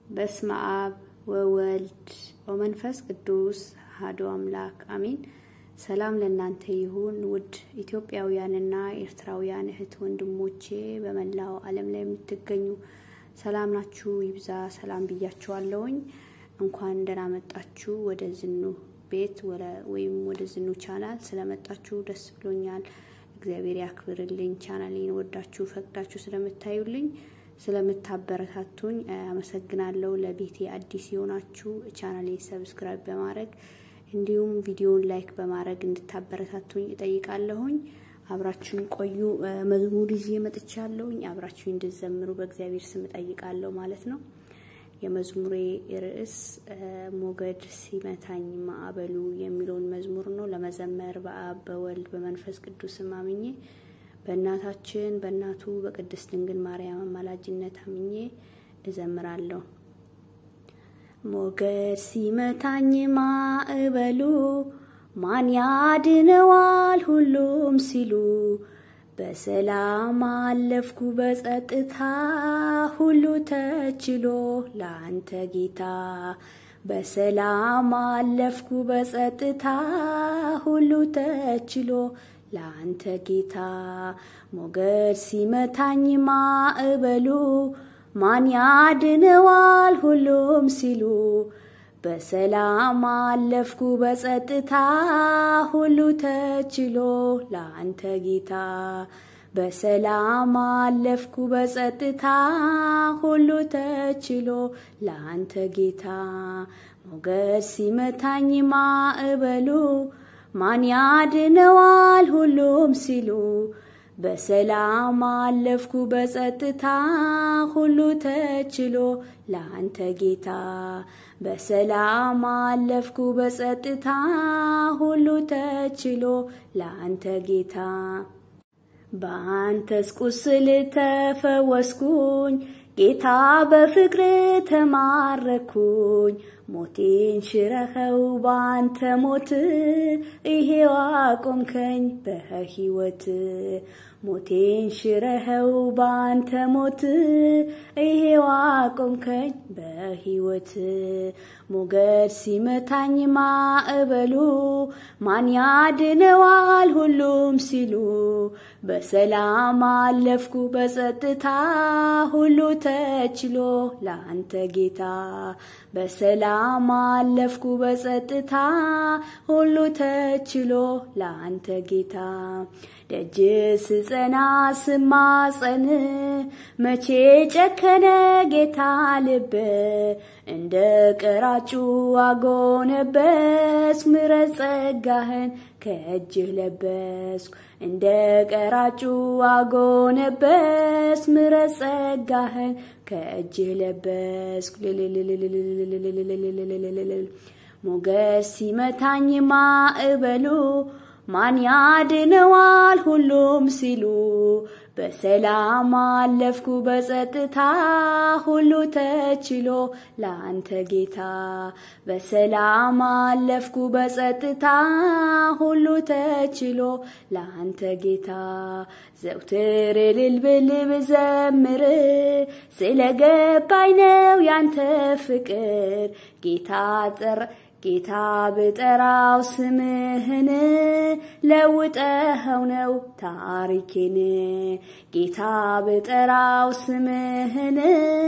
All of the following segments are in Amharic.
በስመ አብ ወወልድ ወመንፈስ ቅዱስ አሐዱ አምላክ አሜን። ሰላም ለእናንተ ይሁን ውድ ኢትዮጵያውያንና ኤርትራውያን እህት ወንድሞቼ፣ በመላው ዓለም ላይ የምትገኙ ሰላም ናችሁ ይብዛ። ሰላም ብያችኋለሁኝ። እንኳን ደህና መጣችሁ ወደ ዝኑ ቤት ወይም ወደ ዝኑ ቻናል ስለመጣችሁ ደስ ብሎኛል። እግዚአብሔር ያክብርልኝ። ቻናሌን ወዳችሁ ፈቅዳችሁ ስለምታዩልኝ ስለምታበረታቱኝ አመሰግናለሁ። ለቤቴ አዲስ የሆናችሁ ቻናሌን ሰብስክራይብ በማድረግ እንዲሁም ቪዲዮን ላይክ በማድረግ እንድታበረታቱኝ እጠይቃለሁኝ። አብራችሁን ቆዩ። መዝሙር ይዤ መጥቻለሁኝ። አብራችሁ እንድዘምሩ በእግዚአብሔር ስም እጠይቃለሁ ማለት ነው። የመዝሙሬ ርዕስ ሞገድ ሲመታኝ ማዕበሉ የሚለውን መዝሙር ነው። ለመዘመር በአብ በወልድ በመንፈስ ቅዱስ አምኜ በእናታችን በእናቱ በቅድስት ድንግል ማርያም አማላጅነት አምኜ እዘምራለሁ። ሞገድ ሲመታኝ ማዕበሉ ማን ያድነዋል ሁሉም ሲሉ በሰላም አለፍኩ በጸጥታ ሁሉ ተችሎ ለአንተ ጌታ በሰላም አለፍኩ በጸጥታ ሁሉ ተችሎ ለአንተ ጌታ ሞገድ ሲመታኝ ማዕበሉ ማን ያድነዋል ሁሉም ሲሉ በሰላም አለፍኩ በጸጥታ ሁሉ ተችሎ ለአንተ ጌታ በሰላም አለፍኩ በጸጥታ ሁሉ ተችሎ ለአንተ ጌታ ሞገድ ሲመታኝ ማዕበሉ ማን ያድነዋል ሁሉም ሲሉ በሰላም አለፍኩ በጸጥታ ሁሉ ተችሎ ለአንተ ጌታ በሰላም አለፍኩ በጸጥታ ሁሉ ተችሎ ለአንተ ጌታ በአንተስ ቁስል ተፈወስኩኝ ጌታ በፍቅር ተማረኩኝ ሞቴን ሽረኸው በአንተ ሞት ይሄው አቆምከኝ በሕይወት ሞቴን ሽረኸው በአንተ ሞት ይሄው አቆምከኝ በሕይወት ሞገድ ሲመታኝ ማዕበሉ ማን ያድነዋል ሁሉም ሲሉ በሰላም አለፍኩ በጸጥታ ሁሉ ተችሎ ለአንተ ጌታ በሰላም አለፍኩ በጸጥታ ሁሉ ተችሎ ለአንተ ጌታ ደጅ ስጸና ስማጸን መቼ ጨከነ ጌታ ልብ እንደ ቀራጩ አጎነበስ ምረት ጸጋህን ከእጅህ ለበስኩ እንደ ቀራጩ አጎነበስ ምረት ጸጋህን ከእጅህ ለበስኩ ሞገድ ሲመታኝ ማዕበሉ ማን ያድነዋል ሁሉም ሲሉ በሰላም አለፍኩ በጸጥታ ሁሉ ተችሎ ለአንተ ጌታ በሰላም አለፍኩ በጸጥታ ሁሉ ተችሎ ለአንተ ጌታ ዘውትር እልል ብል ብዘምር ስለገባኝ ነው ያንተ ፍቅር ጌታ ጠር ጌታ ብጠራው ስምህን ለውጠኸው ነው ታሪኬን። ጌታ ብጠራው ስምህን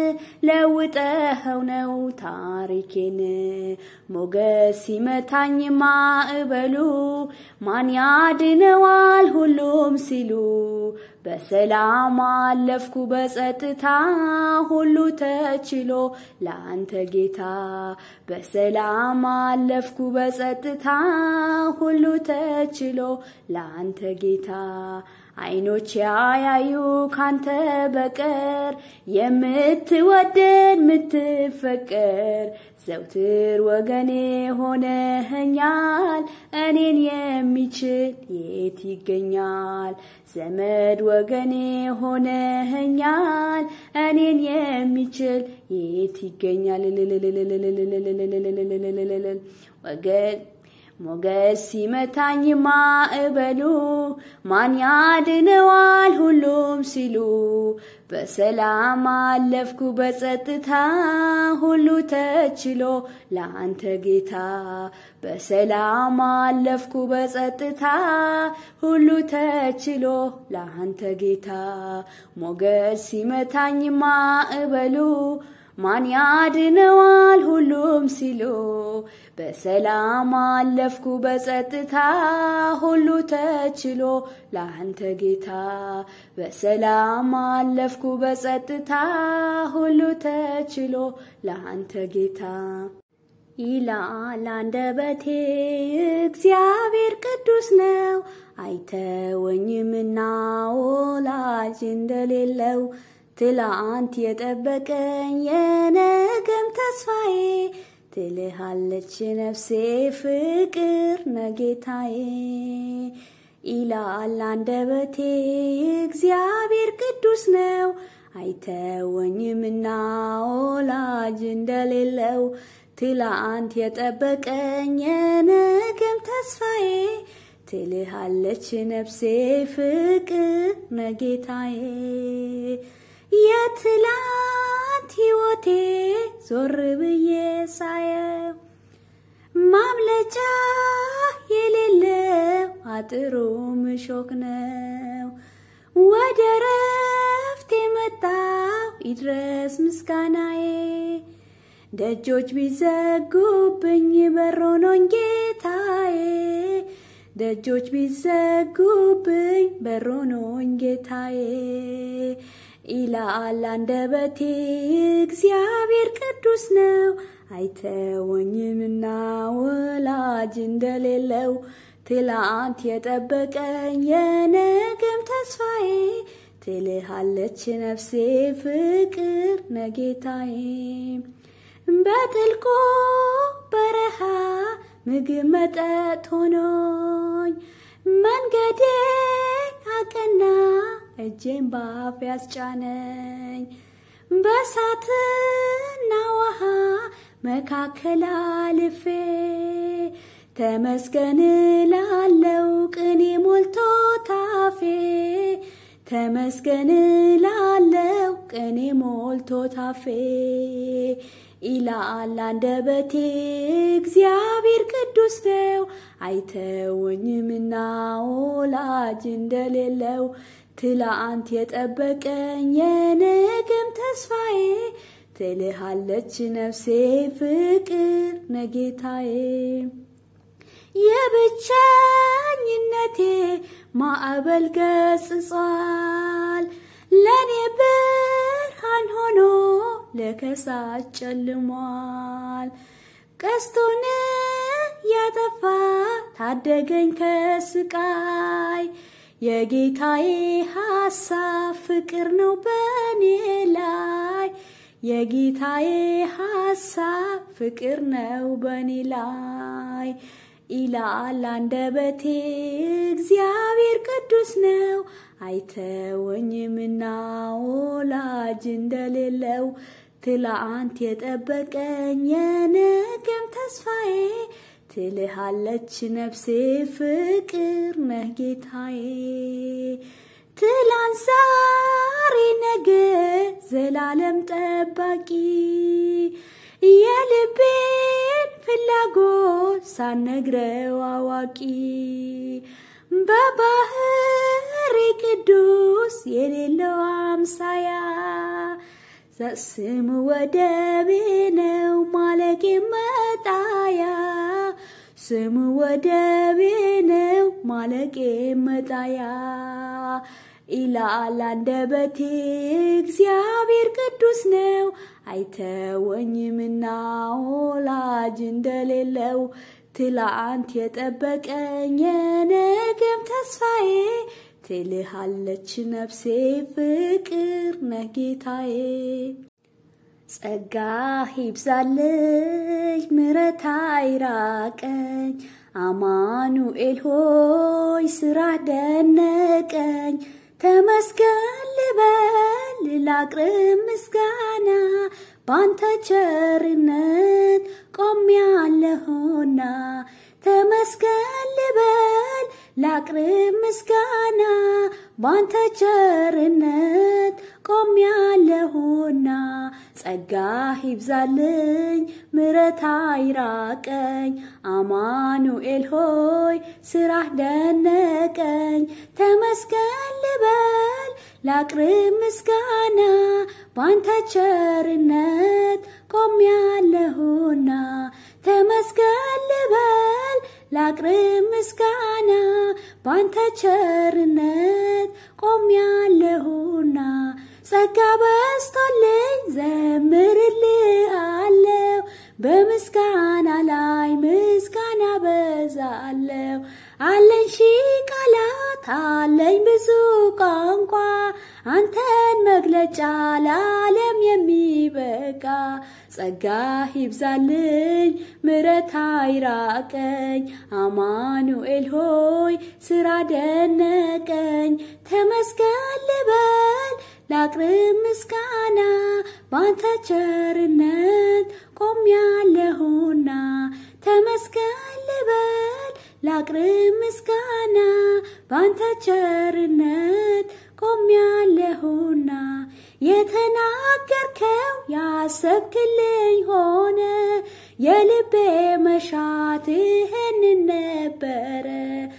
ለውጠኸው ነው ታሪኬን። ሞገድ ሲመታኝ ማዕበሉ ማን ያድነዋል ሁሉም ሲሉ በሰላም አለፍኩ በጸጥታ ሁሉ ተችሎ ለአንተ ጌታ በሰላም አለፍኩ በጸጥታ ሁሉ ተችሎ ለአንተ ጌታ አይኖች ያያዩ ካንተ በቀር የምትወደድ ምትፈቀር ዘውትር ወገኔ ሆነኸኛል። እኔን የሚችል የት ይገኛል? ዘመድ ወገኔ ሆነኸኛል። እኔን የሚችል የት ይገኛል? ወገን ሞገስ ሲመታኝ ማዕበሉ ማን ያድነዋል ሁሉም ሲሉ በሰላም አለፍኩ በጸጥታ ሁሉ ተችሎ ለአንተ ጌታ በሰላም አለፍኩ በጸጥታ ሁሉ ተችሎ ለአንተ ጌታ ሞገስ ሲመታኝ ማዕበሉ ማን ያድነዋል ሁሉም ሲሉ በሰላም አለፍኩ በጸጥታ ሁሉ ተችሎ ለአንተ ጌታ በሰላም አለፍኩ በጸጥታ ሁሉ ተችሎ ለአንተ ጌታ ይላል አንደበቴ እግዚአብሔር ቅዱስ ነው አይተወኝምና ወላጅ እንደሌለው ትላንት የጠበቀኝ የነገም ተስፋዬ ትልሃለች ነፍሴ ፍቅር ነጌታዬ ይላል አንደበቴ እግዚአብሔር ቅዱስ ነው አይተወኝምና ወላጅ እንደሌለው ትላንት የጠበቀኝ የነገም ተስፋዬ ትልሃለች ነፍሴ ፍቅር ነጌታዬ የትላንት ሕይወቴ ዞር ብዬ ሳየው ማምለጫ የሌለው አጥሩ ምሾክ ነው። ወደ ረፍት የመጣው ይድረስ ምስጋናዬ ደጆች ቢዘጉብኝ በሮኖኝ ጌታዬ ደጆች ቢዘጉብኝ በሮኖኝ ጌታዬ ይላል አንደበቴ እግዚአብሔር ቅዱስ ነው አይተወኝምና ወላጅ እንደሌለው ትላንት የጠበቀኝ የነገም ተስፋዬ ትልሃለች ነፍሴ ፍቅር ነጌታዬ በጥልቁ በረሃ ምግብ መጠጥ ሆኖኝ መንገዴ አቀና እጄን ባፍ ያስጫነኝ በሳትና ውሃ መካከል አልፌ ተመስገን ላለው ቅኔ ሞልቶ ታፌ ተመስገን ላለው ቅኔ ሞልቶ ታፌ ይላል አንደበቴ እግዚአብሔር ቅዱስ ነው አይተወኝምና ወላጅ እንደሌለው ትላንት የጠበቀኝ የነገም ተስፋዬ ትልሃለች ነፍሴ ፍቅር ነጌታዬ የብቸኝነቴ ማዕበል ገጽጿል ለእኔ ብርሃን ሆኖ ለከሳች ጨልሟል ቀስቱን ያጠፋ ታደገኝ ከስቃይ የጌታዬ ሐሳብ ፍቅር ነው በእኔ ላይ የጌታዬ ሐሳብ ፍቅር ነው በእኔ ላይ ይላል አንደበቴ እግዚአብሔር ቅዱስ ነው አይተወኝምና ወላጅ እንደሌለው ትላንት የጠበቀኝ የነገም ተስፋዬ ትልሃለች ነፍሴ ፍቅር ነህ ጌታዬ ትላንት ዛሬ ነገ ዘላለም ጠባቂ የልቤን ፍላጎት ሳነግረው አዋቂ በባህሪ ቅዱስ የሌለው አምሳያ ስሙ ወደቤ ነው ማለቄ መጣያ ስሙ ወደቤ ነው ማለቄ መጣያ ይላል አንደበቴ እግዚአብሔር ቅዱስ ነው አይተወኝምና ወላጅ እንደሌለው ትላንት የጠበቀኝ የነገም ተስፋዬ ትልሃለች ነፍሴ ፍቅር ነህ ጌታዬ ጸጋ ይብዛልኝ ምሕረት አይራቀኝ አማኑኤል ሆይ ስራ ደነቀኝ ተመስገን ልበል ላቅርብ ምስጋና ባንተ ቸርነት ቆሜያለሁና ተመስገን ልበል ላቅርብ ምስጋና ባንተ ቸርነት ቆሜያለሁና ጸጋህ ይብዛልኝ ምሕረት አይራቀኝ አማኑኤል ሆይ ስራህ ደነቀኝ ተመስገን ልበል ላቅርብ ምስጋና ባንተ ቸርነት ቆሜያለሁና ተመስገን ልበል ላቅርብ ምስጋና ባንተ ቸርነት ቆሜያለሁና ጸጋ በስቶልኝ ዘምርልሃለሁ በምስጋና ላይ ምስጋና በዛለሁ አለኝ ሺህ ቃላት አለኝ ብዙ ቋንቋ አንተን መግለጫ ለዓለም የሚበቃ ጸጋህ ይብዛልኝ ምሕረት አይራቀኝ አማኑኤል ሆይ ስራ ደነቀኝ ተመስገን ልበል ላቅርብ ምስጋና ባንተ ቸርነት ቆሜያለሁና ተመስገን ልበል ላቅርብ ምስጋና ባንተ ቸርነት ቆሜያለሁና የተናገርከው ያሰብክልኝ ሆነ የልቤ መሻት ይህንን ነበረ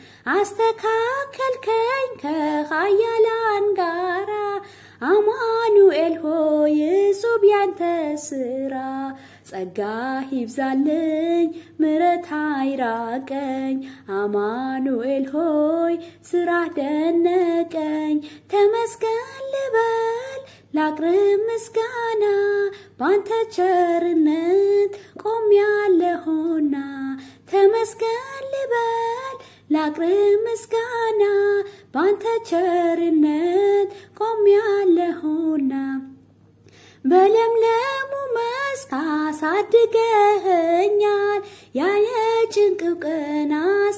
አስተካከልከኝ ከኃያላን ጋራ አማኑኤል ሆይ እጹብ ያንተ ስራ ጸጋህ ይብዛልኝ ምሕረት አይራቀኝ አማኑኤል ሆይ ስራህ ደነቀኝ ተመስገን ልበል ላቅርብ ምስጋና ባንተ ቸርነት ቆሜያለሁና ተመስገን ልበል ላቅርብ ምስጋና ባንተ ቸርነት ቆሜያለሁና በለምለሙ መስክ አሳድገኸኛል ያ የጭንቅ ቀን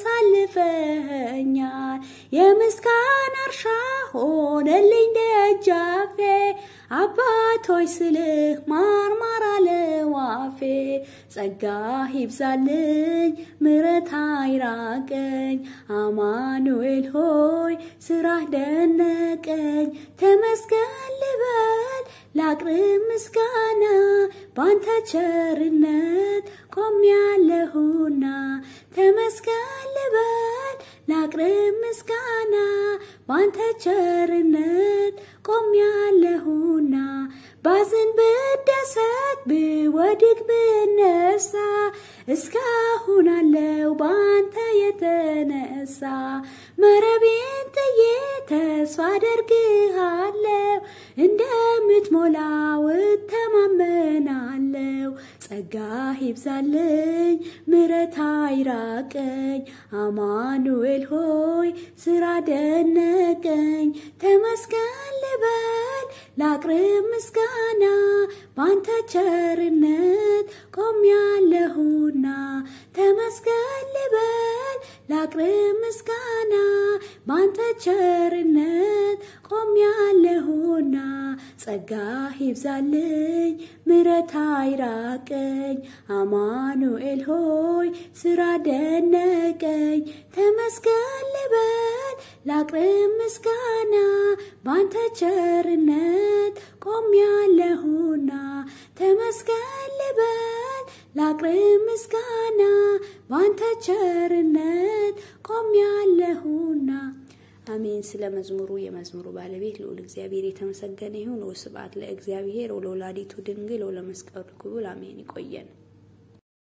አሳልፈኸኛል የምስጋና እርሻ ሆነልኝ ደጃፌ አባቶች ስልህ ማርማር አለዋፌ ጸጋህ ይብዛልኝ ምሕረት አይራቀኝ አማኑኤል ሆይ ስራህ ደነቀኝ ተመስገን ልበል ላቅርብ ምስጋና ባንተ ቸርነት ቆሜያለሁና ተመስገን ልበል ላቅርብ ምስጋና ባንተ ቸርነት ቆሜያለሁና ባዝን ብደሰት ብወድቅ ብነሳ እስካሁን አለው ባንተ የተነሳ መረቤን ጥዬ ተስፋ አደርግሃለሁ እንደምትሞላው እተማመናለሁ ጸጋህ ይብዛልኝ ምሕረት አይራቀኝ አማኑኤል ሆይ ስራ ደነቀኝ ተመስገን ልበል ላቅርብ ምስጋና ባንተ ቸርነት ቆሜያለሁና ተመስገን ልበል ላቅርብ ምስጋና ባንተ ቸርነት ቆሜያለሁና ጸጋህ ይብዛልኝ ምሕረት አይራቀኝ አማኑኤል ሆይ ስራ ደነቀኝ ተመስገን ልበል ላቅርብ ምስጋና ባንተ ቸርነት ቆሜያለሁና ተመስገን ልበል ላቅርብ ምስጋና ባንተ ቸርነት ቆሜያለሁና አሜን። ስለ መዝሙሩ የመዝሙሩ ባለቤት ልዑል እግዚአብሔር የተመሰገነ ይሁን። ወስብሐት ለእግዚአብሔር ወለወላዲቱ ድንግል ወለመስቀሉ ክቡር አሜን። ይቆየን።